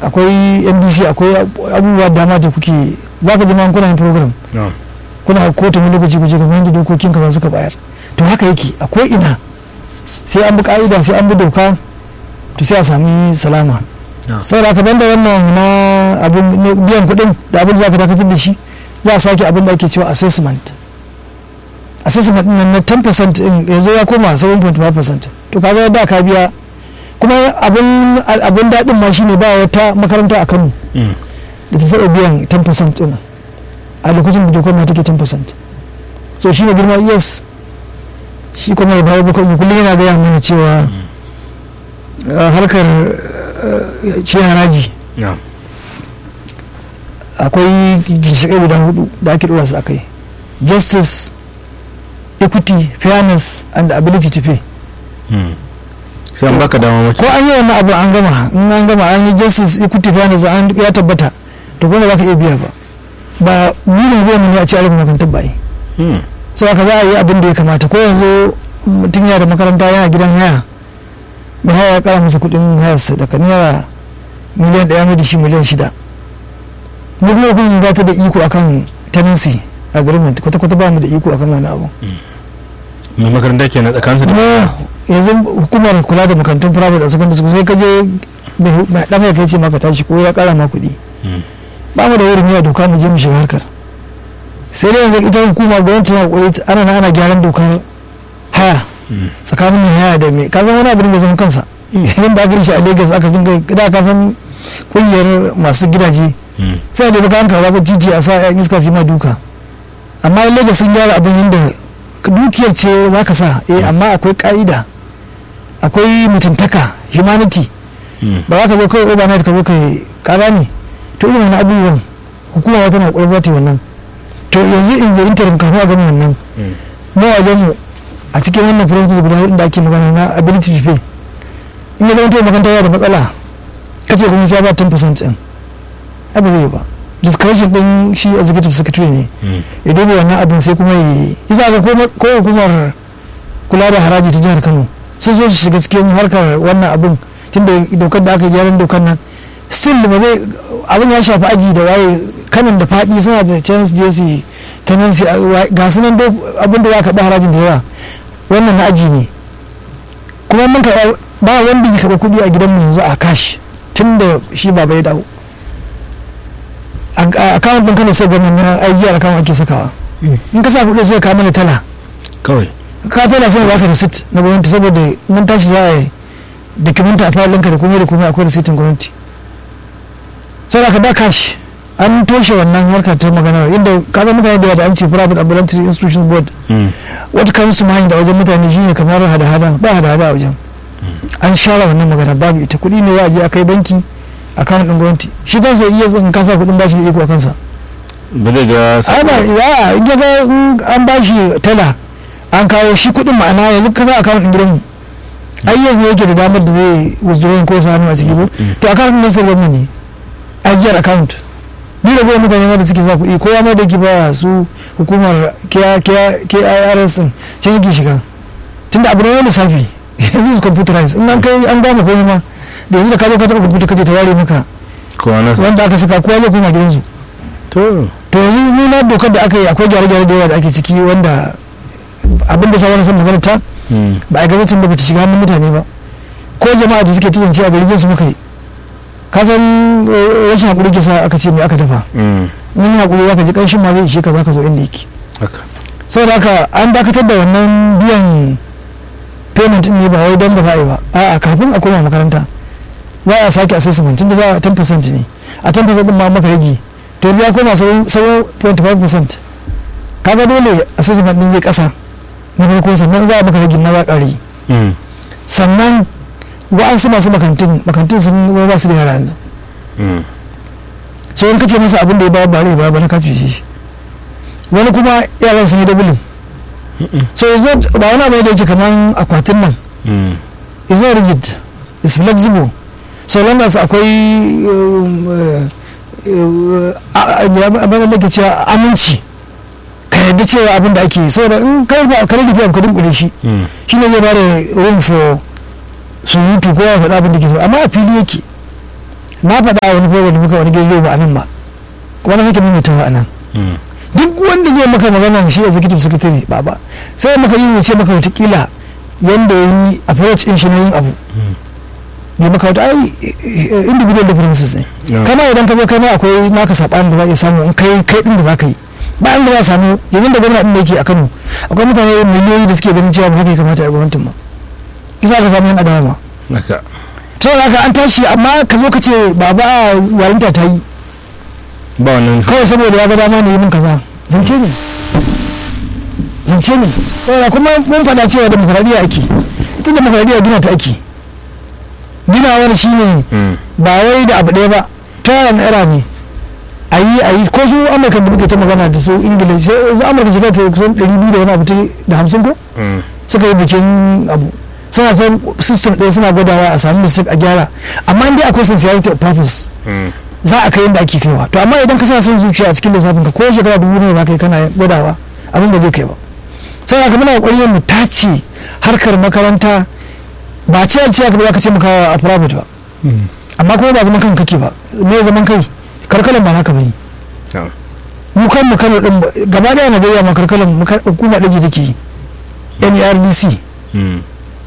akwai nbc akwai abubuwa dama da kuke za ka jima kuna yin program na'am kuna kotu wani lokaci kuje kamar yadda dokokin kaza suka bayar to haka yake akwai ina sai an bi ka'ida sai an bi doka to sai a sami salama na'am saboda haka banda wannan na abin na biyan kuɗin da abin da za ka dakatar da shi za a sake abin da ake cewa assessment assessment ɗin nan na 10% in yanzu ya koma 7.5% to kaga da ka biya kuma abin abin daɗin ma shine ba wata makaranta a Kano Mm. da ta taɓa biyan 10% ɗin a lokacin da dokar ma take 10% so shi ne girma yes shi kuma ya bawa bukar kullum yana gaya mana cewa uh, harkar uh, ce haraji na'am akwai ginshiƙai guda hudu da ake ɗora su a kai justice equity fairness and the ability to pay Mm. sai an baka dama mace ko an yi wannan abu an gama in an gama an yi justice equity fairness an ya tabbata to kuma za ka iya biya ba ba nuna biyan ne a ce a rufe makarantar ba yi Mm. so haka za a yi abin da ya kamata ko yanzu mutum yana da makaranta yana gidan haya mai haya ya kara masa kudin hayarsa daga naira miliyan ɗaya mai da shi miliyan shida mu kuma kun ba ta da iko akan tenancy agreement kwata-kwata ba mu da iko akan wani abu mai makaranta ke na tsakansa da kuma yanzu hukumar kula da makarantun private da secondary school sai ka je mai ɗan ya kai ce maka tashi ko ya kara ma kuɗi Mm. ba mu da wurin yi doka mu je mu shiga harkar sai dai yanzu ita hukuma gwamnati na kokari ana na ana gyaran dokar haya Mm. tsakanin mai haya da mai ka san wani abin da zama kansa yadda aka yi shi a lagos aka sun kai da ka san kungiyar masu gidaje Mm. sai da baka hanka ba titi a sa yan iska su yi ma duka amma in lagos sun gyara abin yadda dukiyar ce za ka sa eh amma akwai ka'ida akwai mutuntaka humanity Mm. ba za ka zo kawai overnight ka zo kai kara ne to irin wani abubuwan hukuma wata na ƙwarar za ta yi wannan to yanzu in da interim kafin a gama wannan Mm. mu wajen mu a cikin wannan principles guda hudu da ake magana na ability to pay in ya zama to makaranta yana da matsala kace kuma sai ya ba 10% din abu zai yi ba discretion din shi executive secretary ne Mm. ya duba wannan abin sai kuma yi yasa ga ko- ko hukumar kula da haraji ta jihar Kano sun so su shiga cikin harkar wannan abin tunda dokar da aka yi gyaran dokar nan still ba zai abin ya shafi aji da waye kanan da faɗi suna da chance je su tenancy a- wa- ga su nan do- abin da ya karɓi harajin da yawa wannan na aji ne kuma mun karɓa ba wanda ya karɓa kuɗi a gidanmu yanzu a cash tun da shi baba ya dawo a account ɗin kano sai gwamnan na aiki a account ake sakawa in ka sa kuɗi sai ka mana tala kawai ka tala sai baka receipt na gwamnati saboda nan tashi za a yi dokumenta a fayil ɗinka da komai da komai akwai receipt gwamnati sai ka ba cash an toshe wannan harkar ta maganar inda ka zama mutane da yawa da an ce private ambulatory institution board Mm. wata kan su mind a wajen mutane shine kamar hada-hada ba hada-hada a wajen an share wannan magana babu ita kuɗi ne za a je a kai banki account ɗin gwamnati shi kansa iya zan kasa kuɗin bashi da iko a kansa ba zai ga ai ba ya in ya ga in an bashi tala an kawo shi kuɗin ma'ana yanzu ka sa account ɗin gidanmu ai yanzu ne yake da damar da zai withdrawing ko sa hannu a ciki ko Mm. to account ɗin sai gwamnati ne ajiyar account ni da gwamnati mutane ma da suke sa kuɗi kowa ma da yake ba su hukumar KIRS din can yake shiga tunda abu ne na lissafi yanzu su computerize in an kai an gama komai ma da yanzu da ka zo ka taɓa computer kaje ta ware maka kowa na wanda aka saka kowa zai koma gidansu to to yanzu ni na dokar da aka yi akwai gyare-gyare da yawa da ake ciki wanda abin da sauran sun magana ta Mm. ba a gazatin ba ta shiga hannun mutane ba ko jama'a da suke tuzance a gari su muka yi ka san eh, rashin hakuri ke sa aka ce mai aka dafa Mm. in hakuri zaka ji kanshin ma zai ishe ka zaka zo inda yake haka saboda haka an dakatar da wannan biyan payment din ne ba wai don ba za a yi ba a'a kafin a koma makaranta za a sake assessment tunda za a 10% ne a 10% din ma maka rage to yanzu ya koma 7.5% kaga dole assessment din zai kasa na farko sannan za a maka rage na ba ƙari Mm. sannan wa'ansu masu makantin makantin sun zama ba su da yara yanzu Mm. so in kace masa abin da ya bayar ba rai ba ba na kafi shi wani kuma yaran sun yi dabulin Mm-mm. so it's not ba wani abu ne da yake kaman akwatin nan Mm. it's not rigid it's flexible so long as akwai um, uh, uh, a- a- abin da ke cewa aminci ka yarda cewa abin da ake yi saboda in ka rufe ka rufe abu ka dunkule shi Mm. shi ne zai bada room for surutu ko ya faɗa abin da ke so amma a fili yake na faɗa a wani program da muka wani gidan ba a nan ba kuma na sake maimaitawa a nan Mm. duk wanda zai maka magana shi executive secretary ba ba sai maka yi wuce maka watakila yanda ya yi approach in shi na yin abu Mm. ne maka wata ai eh, individual differences ne Yeah. kama idan ka zo kai ma akwai naka saɓanin da za a iya samu in kai kai din da za ka yi ba da za a samu yanzu da gwamna din da yake a Kano akwai mutane miliyoyi da suke ganin cewa ba haka ya kamata a yi gwamnatin ba isa ka samu yan adawa ma haka to haka an tashi amma ka zo ka ce baba yarinta ta yi ba wannan kawai saboda ya ga dama ne yi min kaza zance ne zance ne saboda kuma mun faɗa cewa demokradiyya ake ita demokradiyya gina ta ake gina wani shine Mm. ba wai da abu ɗaya ba ta yana era ne a yi a yi ko su amurka da muke ta magana da su ingila sai su amurka shiga ta kusan ɗari biyu da wani abu ta- da hamsin ko Mm. suka yi bikin abu suna ta system ɗaya suna gwadawa a sami mistake a gyara amma in dai akwai sincerity of purpose Mm. za a kai yadda ake kaiwa to amma idan ka sa son zuciya a cikin lissafin ka ko shekara dubu ne za ka yi kana gwadawa abin ba zai kai ba sai haka muna kokari mu tace harkar makaranta ba ce a ce ka ba za ka ce muka a private ba Mm. amma kuma ba zaman kan kake ba me zaman kai karkalan ba naka bane Yeah. mu kan mu Kano din ba- gaba daya Najeriya ma karkalan mu kar- hukuma daji take yi NERDC Mm.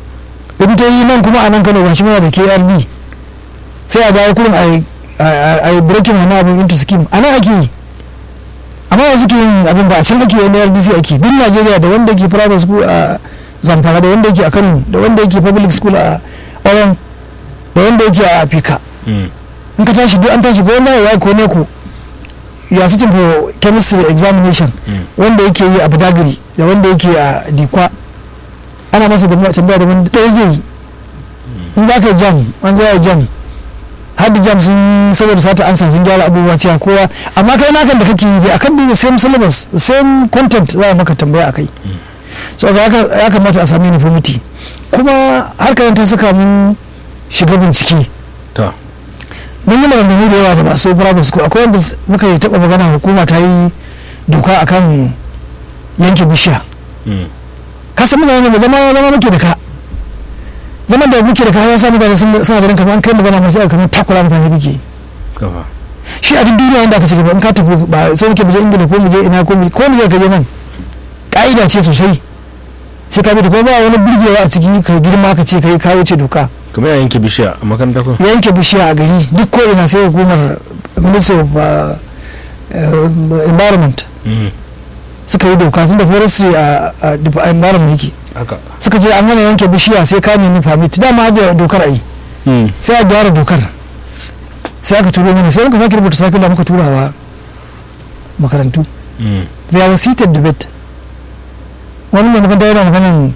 in ta yi nan kuma a nan Kano ba shi muna da KRD sai a dawo kurin a yi- a a yi breaking wani abin into scheme a nan ake yi amma ba suke yin abin ba a can ake yi NERDC ake duk Najeriya da wanda yake private school a Zamfara da wanda yake a Kano da wanda yake public school a Oran da wanda yake a Afika Mm. in ka tashi duk an tashi ko wanda ya ko ne ko ya su for chemistry examination Mm. wanda yake yi a Badagiri da wanda yake a Dikwa ana masa da tambaya da wanda ɗaya zai yi in za ka yi jam an zo ya jam har da jam sun saboda sata ansa sun gyara abubuwa cewa kowa amma kai nakan da kake yi dai akan the same syllabus the same content za a maka tambaya akai so ga haka ya kamata a sami uniformity kuma harkar ta saka mun shiga bincike To. mun yi maganganu da yawa da masu private school akwai wanda s- muka yi taɓa magana hukuma ta yi doka akan yanke bishiya Mm. ka san mutane ba zama zama muke da ka zaman da muke da ka ya sa mutane sun suna ganin kamar an kai magana masu yau kamar takura mutane kake Kafa. shi a duk duniya wanda aka ci gaba in ka tafi ba sai muke muje ingila ko muje ina ko muje ko muje ka je nan ka'ida ce sosai sai ka bi da kuma ba wani burgewa a ciki ka girma ka ce kai ka wuce doka kamar ya yanke bishiya a makaranta ko yanke bishiya a gari duk ko ina sai hukumar ministry of uh, uh, environment Mm. suka yi doka tun da forestry a a dep- a environment yake haka suka ce an gana yanke bishiya sai ka nemi permit dama da dokar a yi Mm. sai a gyara dokar sai aka turo mana sai muka sake rubuta sakila muka turawa makarantu Mm. there was heated debate wani mai makaranta yana maganin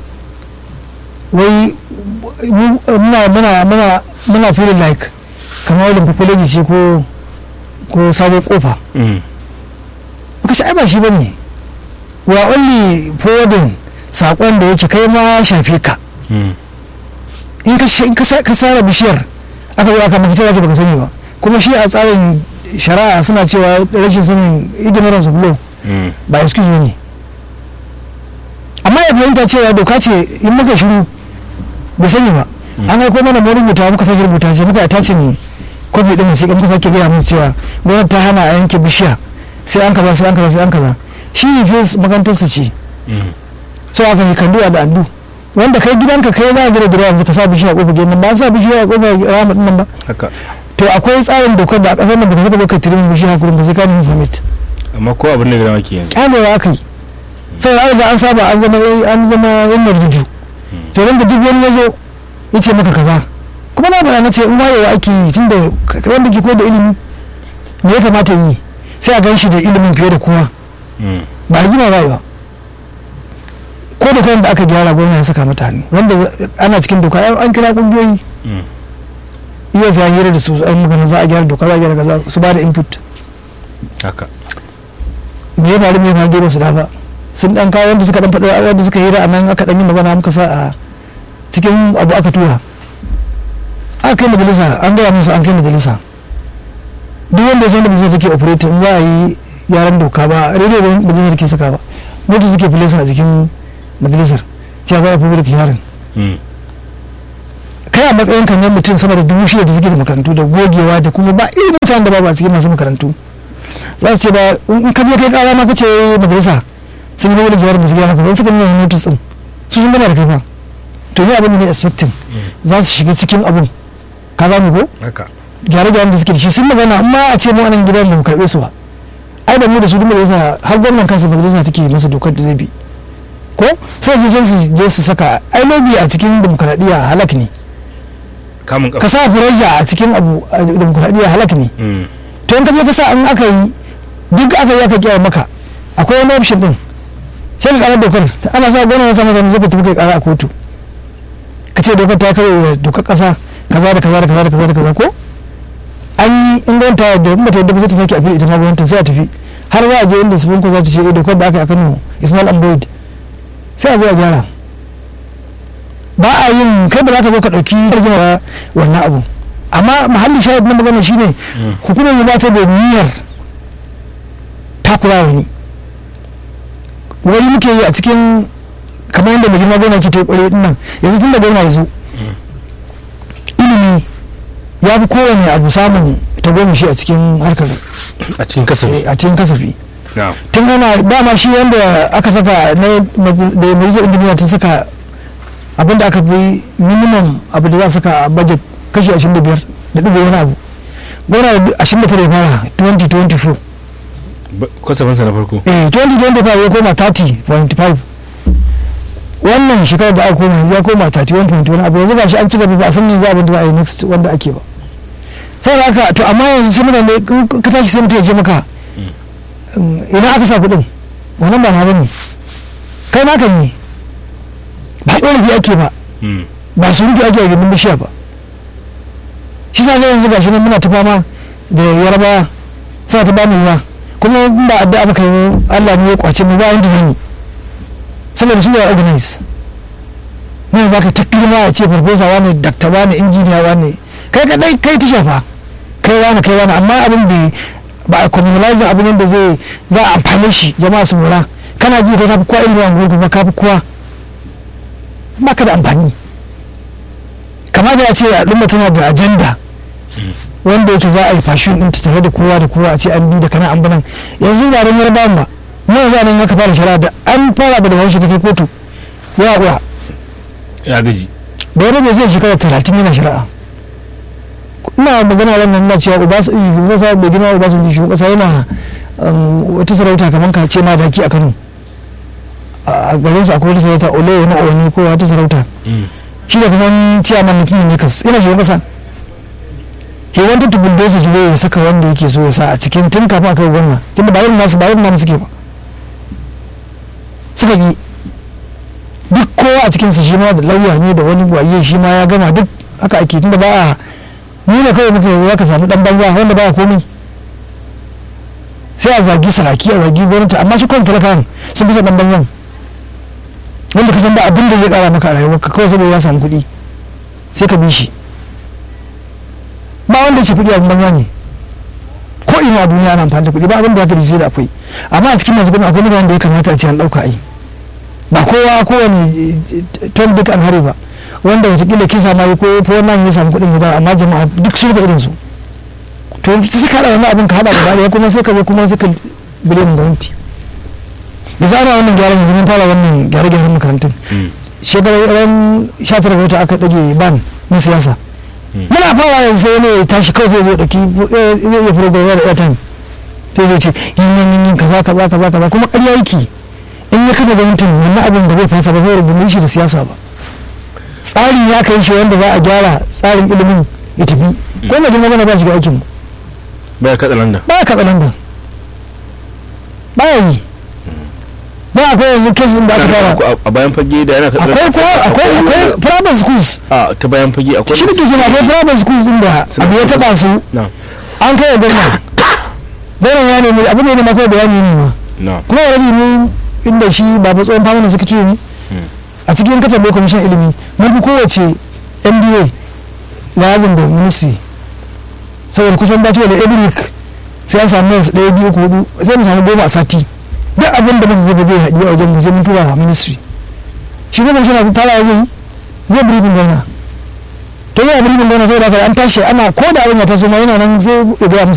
wai mu- muna muna muna muna feeling like kamar wadda populaji ce ko ko sabon kofa Mm. muka ce ai ba shi bane we are only forwarding sakon da yake kai ma shafe ka Mm. in ka in ka sa- ka sara bishiyar aka zo aka mafita zaki baka sani ba kuma shi a tsarin shari'a suna cewa rashin sanin ignorance of law Mm. ba excuse ne amma ya fahimta cewa doka ce in muka shiru bai sani ba Mm. an aiko mana mu rubuta muka sake rubuta ce muka tace ne kofi din sai muka sake gaya musu cewa gwamnati ta hana a yanke bishiya sai an kaza sai an kaza sai an kaza shi ne makarantarsa ce Mm. so aka yi kandu a al'adu wanda kai gidanka kai za a gina gida yanzu ka sa bishiya a kofar gidan ba sa bishiya a kofar rama din nan ba haka to akwai tsarin dokar da a kasar nan ba ka zo ka tirimin bishiya kurin ba sai ka nemi permit amma ko abin da gida maki yanzu kyamewa aka yi sai an riga an saba an zama an zama yan narjuju to ran da duk wani ya zo ya ce maka kaza kuma na bana na ce in wayewa ake yi tunda ka- wanda ke koyar da ilimi me ya kamata yi sai a gan shi da ilimin fiye da kowa Mm. ba rigima ba ba ko da da aka gyara gwamna ya saka mata hannu wanda ana cikin doka ai an kira kungiyoyi Mm. iya za a hira da su an magana za a gyara doka za a gyara kaza su ba da input haka me ya faru me ya faru ba su da ba sun dan kawo wanda suka dan faɗa wanda suka hira a nan aka dan yi magana muka sa a cikin abu aka tura aka kai majalisa an gaya musu an kai majalisa duk wanda ya san da majalisa take operating in za a yi gyaran doka ba rediyo ba majalisa take saka ba mota suke filesa a jikin majalisar cewa za a public hearing Mm. kai kai a matsayin kan yan mutum sama da dubu shida da suke da makarantu da gogewa da kuma ba irin mutanen da babu a cikin masu makarantu za su ce ba in ka je kai kara ma kace madrasa sun yi wani jawar da su gaya maka ba suka nuna notice din su sun gama da kai fa to ni abin da ne expecting za su shiga cikin abun ka gane ko haka gyare-gyaren da suke da shi sun magana amma a ce mu anan gidan da mu karɓe su ba ai da mu da su duk majalisa har gwamnan kansa majalisa take masa dokar da zai bi ko sai su je su je su saka ai lobby a cikin demokradiyya halak ne kamun ka kafa sa furaja a cikin abu a demokradiyya halak ne Mm. to in ka je ka sa an aka yi duk aka yi aka kiyaye maka akwai wani option din sai ka karar dokar ana sa gwamnan ya sa masa zai ka tafi kai kara a kotu ka ce dokar ta kare dokar kasa kaza da kaza da kaza da kaza da kaza ko an yi in gwamnati ta yadda in bata yadda ba sai ta sake a fili ita ma gwamnatin sai a tafi har za a je inda supreme court za ta ce eh dokar da aka yi a Kano is null and void sai a zo a gyara ba a yin kai ba za ka zo ka ɗauki rigima wannan abu amma mahallin shahid na magana shine Mm. hukumar ba ta da niyyar takura wani wani muke yi a cikin kamar yadda mai girma gona ke ta kware din nan yanzu tun da gona ya zo ilimi ya fi kowane abu samun ta goma shi a cikin harkar a cikin kasafi a cikin kasafi na tun ana dama shi wanda aka saka na da majalisar injiniya ta saka abinda aka fi minimum abu da za a saka a budget kashi 25 da dubu wani abu gona 29 ya fara 2024 kasafinsa na farko eh 2025 ya koma 30.5 wannan shekarar da aka koma yanzu ya koma 31 wani abu yanzu ba shi an ci gaba ba a san yanzu abin da za a yi next wanda ake ba saboda haka to amma yanzu sai mutane in ka tashi sai mutum ya ce maka mm, ina aka sa kuɗin wannan ba na bane kai naka ne ba ɗorafi ake ba Mm. ba surutu ake a gindin bishiya ba shi sa ga yanzu gashi nan muna ta fama da yarbawa suna ta bamu ruwa kuma in ba addu'a muka yi Allah ne ya kwace mu ba wanda zan yi saboda su ne organize ne za ka ta girma ya ce farfesa wani dakta wani injiniya wani kai kadai kai ta shafa kai wani kai wani amma abin bai ba a communalize abin da zai za a amfane shi jama'a su mura kana ji kai ka fi kowa ilimin anguwar kuma ka fi kowa ba ka da amfani kamar da ya ce al'umma tana da ajanda wanda yake za a yi fashin din ta tare da kowa da kowa a ce an bi da kana an banan yanzu ba don yarba ba mu yanzu a nan aka fara shari'a da an fara da wani kai kotu ya uwa ya gaji da wani bai zai shekara talatin yana shari'a ina magana wannan na cewa ubasa ubasa bai gina ubasa bai shugaban kasa yana um, wata sarauta kamar ka ce madaki a kano a garin sa akwai wata sarauta ole na oni ko wata sarauta Mm. shi da kamar ciyaman na kingin nikas ina shugaban kasa he wanted to bulldoze shi ya saka wanda yake so ya sa a cikin tun kafin a kai gwamna tunda ba irin nasu ba irin namu suke ba suka yi duk kowa a cikinsa shi ma da lauya ne da wani gwaye shi ma ya gama duk haka ake tunda ba a ni ne kawai muka yanzu ka samu dan banza wanda ba a komai sai a zagi saraki a zagi gwamnati amma su kawai talakawan sun fi son dan banzan wanda ka san ba abin da zai kara maka a rayuwarka kawai saboda ya samu kuɗi sai ka bi shi ba wanda ce kuɗi abin banza ne ko ina a duniya ana amfani da kuɗi ba abin da ya fi sai da akwai amma a cikin masu kuɗi akwai mutanen da ya kamata a ce an ɗauka ai ba kowa kowane ton duk an hari ba wanda watakila kisa ma yi ko ko wannan ya samu kuɗin guda amma jama'a duk sun da irin su to sai ka haɗa wannan abin ka haɗa gaba ɗaya kuma sai ka zo kuma sai ka biliyan gwamnati da zara wannan gyaran yanzu mun fara wannan gyare-gyaren makarantun Mm. shekarar ran 19 ga wata aka ɗage ban na siyasa Mm. muna fara yanzu sai wani ya tashi kawai sai zo ɗauki zai iya program da airtime sai zai ce yin yin yin yin kaza kaza kaza kaza kuma ƙarya yake in ya kafa gwamnatin wannan abin da zai fasa ba zai rubuta shi da siyasa ba tsari ya kai shi wanda za a gyara tsarin ilimin ya tafi ko na jin magana ba shi ga aikin mu baya katsa landa ba ya katsa landa ba ya yi ba akwai yanzu kesin da aka fara a bayan fage da yana katsa akwai kuwa akwai akwai private schools a ta bayan fage akwai shi da ke jima akwai private schools din da abu ya taba su na an kai wa gwamna gwamna ya nemi abu ne na makai bayani ne ma na kuma ya rabi mu inda shi ba fa tsohon famanin suka ne a cikin katar da kwamishin ilimi mun fi kowace mda lazim da ministry saboda kusan dacewa da every week sai an samu yansu ɗaya biyu ko hudu sai mu samu goma a sati duk abin da muka gaba zai haɗi a wajen mu sai mun tura a ministry shi ne kwamishin na tara zai yi zai briefing gwamna to yana birnin gona saboda haka an tashi ana ko da abin ya taso ma yana nan zai ya gaya musu